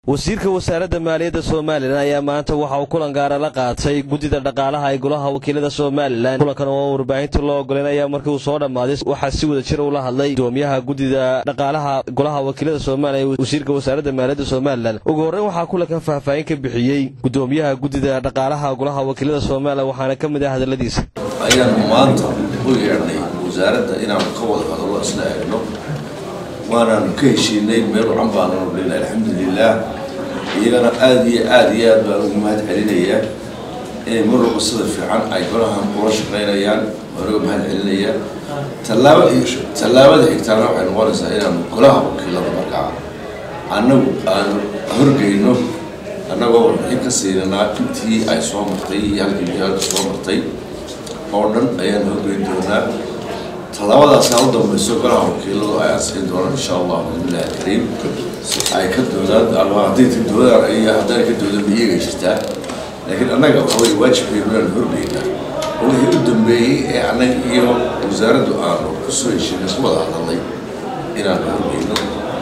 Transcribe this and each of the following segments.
wasiirka wasaaradda maaliyadda somalilan ayaa maanta waxa uu kulan gaara la qaatay guddida dhaqaalaha ee golaha wakiilada somalilan kulankan oo warbaahinta loo ogoleen ayaa markii uu soo dhammaaday waxaa si wada jir ula hadlay gudoomiyaha guddida dhaqaalaha golaha wakiilada somalilan ee wasiirka wasaaradda maaliyadda somalilan ugu horreyn waxaa kulankan faahfaahin ka bixiyey gudoomiyaha guddida dhaqaalaha golaha wakiilada somalilan waxaana ka mid ah hadalladiisa ayaanu maanta u yeedhnay wasaaradda inaanu ka wada hadallo isla eegno waanaanu ka heshiinay meel wacan baanu nolina alxamdulilah iyagana aada iyo aada iyo aad baan ugu mahad celinayaa inay mar walba sida fiican ay golahan ula shaqaynayaan waanaga mahad celinaya tallaaba tallaabada xigtaana waxay noqonaysaa inaanu golaha wakiilada markaa annagu aanu horgeyno annagoo warbixin ka siinanaa intii ay soo martay iyo halkii wasaaradda soo martay oo dhan ayaan horgeyn doonaa tallaabadaasna u dambayso golaha wakiiladu ay ansixin doonaan insha allah bismillahi alkariim ay ka doodaan ama hadday ka doodaan iyo haddana ka doodan iyaga jirtaa laakiin annaga waxa weye waajibkeenu inaan horgeynaa oo wixii u dambeeyey ee annaga iyo wasaaraddu aanu kusoo heshiinay ku wada hadalnay inaan horgeyno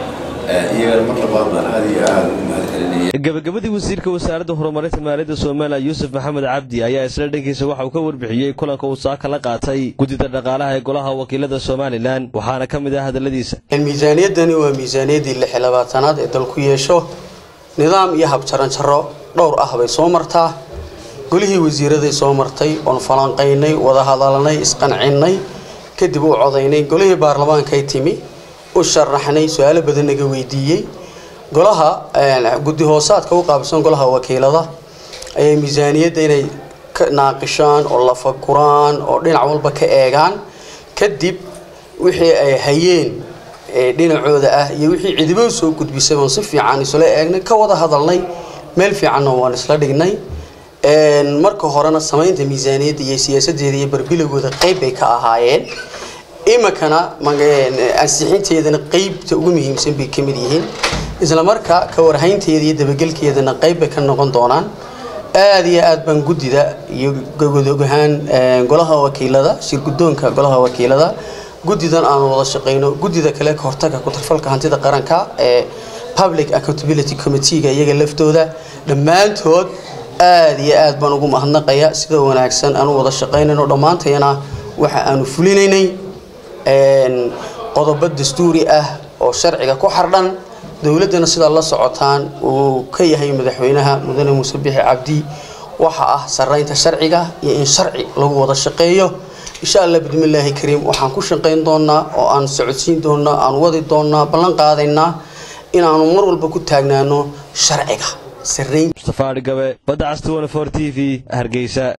iyagana mar labaad baan aada iyo aada ugu mahad celinaya gabagabadii wasiirka wasaaradda horumarinta maaliyadda somalilan yuusuf maxamed cabdi ayaa isla dhankiisa waxa uu ka warbixiyey kulanka uu saaka la qaatay guddida dhaqaalaha ee golaha wakiilada somalilan waxaana ka mid ah hadalladiisa miisaaniyaddani waa miisaaniyaddii lix iyo labaatanaad ee dalku yeesho nidaam iyo habjaranjaro dhowr ah bay soo martaa golihii wasiiraday soo martay oon falanqaynay wada hadalnay isqancinay kadib u codaynay golihii baarlamaankay timi u sharaxnay su-aalo badan naga weydiiyey golaha guddi hoosaadka u qaabsan golaha wakiilada ayay miisaaniyadda inay ka naaqishaan oo lafaguraan oo dhinac walba ka eegaan kadib wixii ay hayeen dhinacooda ah iyo wixii cidibo soo gudbisay oon si fiican isla eegnay ka wada hadalnay meel fiicanna waan isla dhignay marka horena samaynta miisaaniyadda iyo siyaasadeeda iyo barbilagooda qeyb bay ka ahaayeen imikana ansixinteedana qeybta ugu muhiimsan bay kamid yihiin isla markaa ka warhaynteeda iyo dabagelkeedana qeyb bay ka noqon doonaan aada iyo aad baan guddida iyo gogodogahaan golaha wakiilada shirgudoonka golaha wakiilada guddidan aanu wada shaqeyno guddida kale ka hortaga ku-tarfalka hantida qaranka ee public accountability committeega iyaga laftooda dhammaantood aada iyo aad baan ugu mahadnaqaya sida wanaagsan aanu wada shaqeynayno dhammaantayana waxa aanu fulinaynay qodobo dastuuri ah oo sharciga ku xardhan dowladdana sidaa la socotaan uu ka yahay madaxweynaha mudane muuse bixi cabdi waxa ah saraynta sharciga iyo in sharci lagu wada shaqeeyo insha allah bismillaahi kariim waxaan ku shaqayn doonaa oo aan socodsiin doonaa aan wadi doonaa ballan qaadaynaa inaanu mar walba ku taagnaano sharciga sarayn mustafa adhigabe badda cas t t v hargeysa